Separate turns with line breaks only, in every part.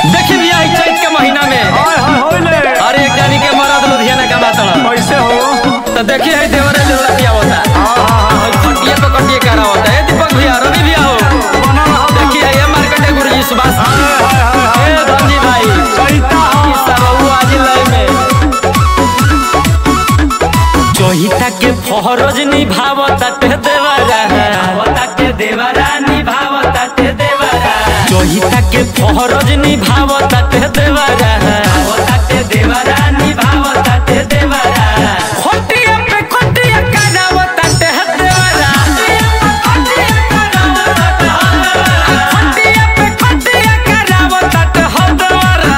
देखी भैया ई चैत के महीना में
हाय हाय होइले
अरे एक जानी के मरद लुधियाना का बात
कैसे हो
तो देखी है देवरे लोला पिया होता है खटिया पे कटिए करा होता है दीपक भैया रवि भैया हो
बना रहा
देखी है ये मार्केट है गुरुजी सुभाष
हाय हाय हाय
ए धनजी भाई
चैता
ई सब वो आज लय में चोहिता के फहरज निभावता ते देवरा भावता के देवरा निभावता ते देवरा चोहिता के फहरज निभावता ते देवरा भावता के देवरा निभावता ते देवरा खोटिया पे खोटिया करावता ते देवरा खोटिया पे खोटिया करावता ते देवरा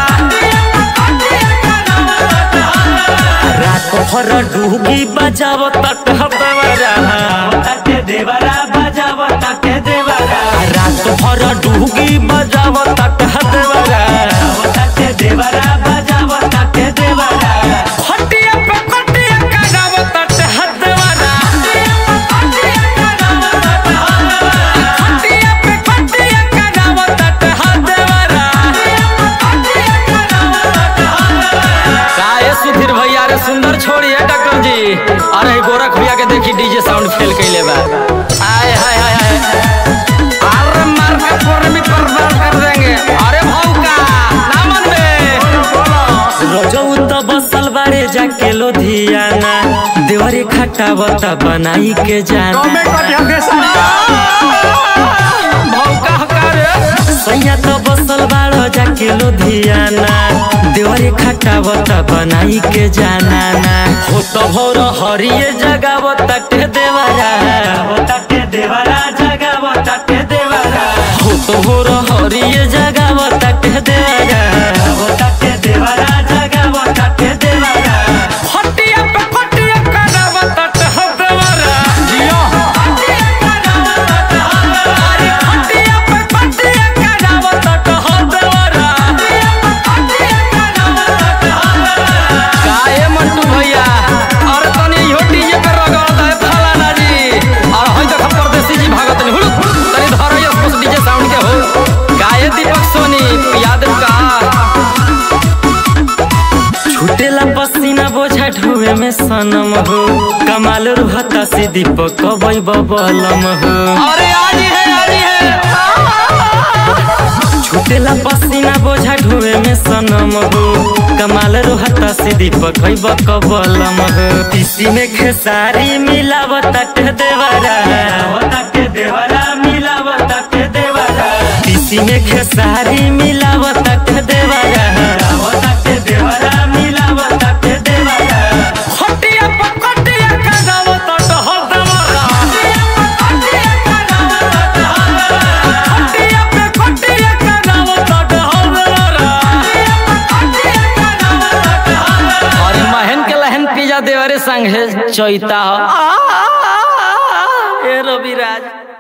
रात भर डूबी बजाव तट देवरा तट देवरा बजाव तट देवरा रात भर डूबी बजाव तट देवरा तट देवरा बजाव तट देवरा खटिया पे खटिया कराव तट देवरा खटिया पे खटिया कराव तट देवरा काहे सुधीर भैया रे सुंदर छोड़िए डकम जी अरे गोरख भैया के देखी डीजे साउंड फेल कैले बा आय हाय हाय हाय अरे मार के फोन में बर्बाद कर देंगे अरे भौका ना मन में रोजऊ तो बसल बारे जाके लोधियाना देवरे खटावता बनाई के जाना
कमे कटिया के साथ
भौका हकार सैया तो बसल बाड़ो जाके लुधियाना देवरे खटावता बनाई के जाना ना हो तो भोर हरिये जगावता के देवरा होता के देवरा जगावता के देवरा हो तो भोर हरिये जगावता के देवरा होता के देवरा जगावता के देवरा खटिया पे खटिया करावता के देवरा जियो काहे मंटू भैया अरे तनी इहो डीजे पे रगड़ दे फलाना जी और हई देख परदेसी जी भागत नहीं हुलु तनी धर ये उस डीजे साउंड के हो गाये दीपक सोनी याद का छूटेला पसीना बोझा ढोवे में सनम हो कमाल रुहता से दीपक कबई बबलम हो अरे आज है आज है छूटेला पसीना बोझा ढोवे में सनम हो कमाल रोहता से दीपक है बकबलम हो तीसी में खेसारी मिलावता के देवरा के देवरा मिलावता के देवरा तीसी में खेसारी मिलावता के देवरा के देवरा मिलावता के देवरा खटिया पकटिया करावता तो हो देवरा खटिया पे खटिया करावता तो हो देवरा अरे महन के लहन पिजा देवरे संग है चैता हो ए रविराज